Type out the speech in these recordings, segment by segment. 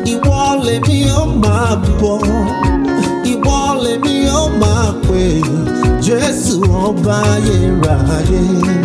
ìwọ lèmi ó máa bọ̀ ìwọ lèmi ó máa pè jésù ọba ayérayé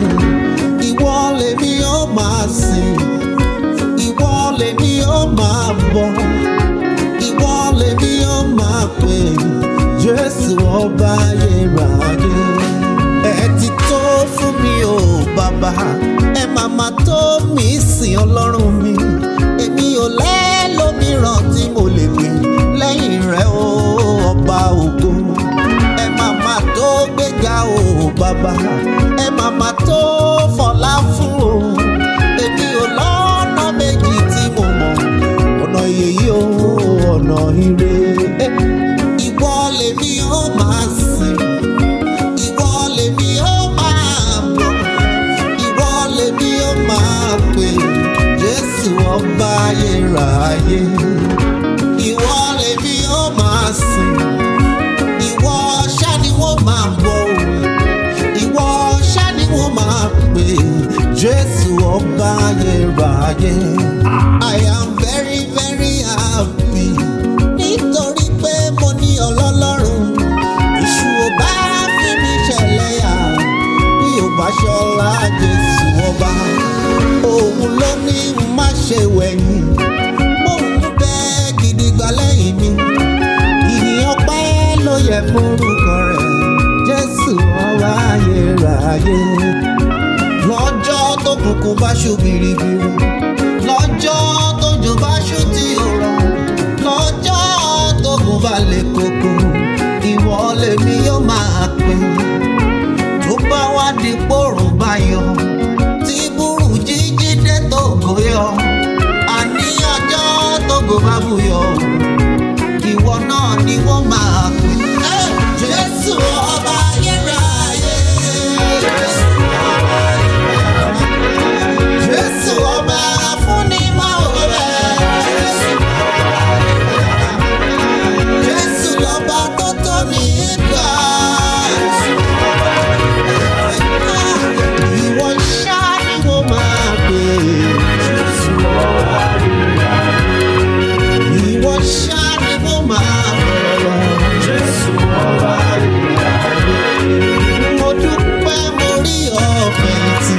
ìwọ lèmi ó máa sìn ìwọ lèmi ó máa bọ̀ ìwọ lèmi ó máa pè jésù ọba ayérayé ẹ ti tó fún mi o bàbá ẹ máa máa tó mi sìn ọlọ́run mi èmi ò lẹ́lòmíràn tí mo lè pè lẹ́yìn rẹ o ọba ògo ẹ máa máa tó gbéga o bàbá ẹ máa máa tó fọlá fún o èmi ò lọ́nà méjì tí mo mọ̀ ọ̀nà yèyí o ọ̀nà ire ìwọ lèmi ó máa sìn ìwọ lèmi ó máa bọ̀ ìwọ lèmi ó máa pè jésù ọba ayérayé ìwọ lèmi ó máa sìn ìwọ ṣá ni wọ́n máa bọ̀ o ìwọ ṣá ni wọ́n máa pè jésù ọba ayérayé i am very very happy nítorí pé mo ní ọlọ́lọ́run èṣù ò bá fi mí ṣẹlẹ́yà bí ò bá ṣọlá jésù ọba òun ló ní n má ṣe wẹ̀yìn òun bẹ gidigba lẹ́yìn mi ìyìn ọpẹ́ ló yẹ fórúkọ rẹ̀ jésù ọba ayérayé lọ́jọ́ tó kùnkùn bá ṣú biribiri lọ́jọ́ tójò bá ṣú tí ò rọ̀ lọ́jọ́ tó kùn bá lè koko ìwọ lèmi yóò máa pè tó bá wá di pòrùn bá yọ tí burú jíjí dé tó gòyọ àní ọjọ́ tó gò bá buyọ ìwọ náà ni wọ́n máa pè. Ẹ́, Jésù ọba ayérayé. Jésù ọba afúnimọ̀ọ́rẹ́. Jésù lọ́ba tó tó ní gbà. Ìwọ ṣá ni mo máa pè. Ìwọ ṣá ni mo máa bọ̀rọ̀. Mo dúpẹ́ mo rí ọ̀fẹ́ tí.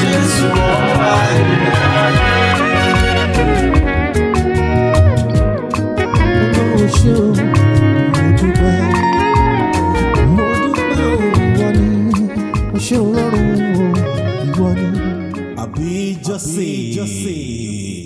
Ọlọ́run ṣé o, mo dúpẹ́. Mo dúpẹ́ o, ìwọ ni. Mo ṣé Ọlọ́run o, ìwọ ni. àbí jọ́sìn.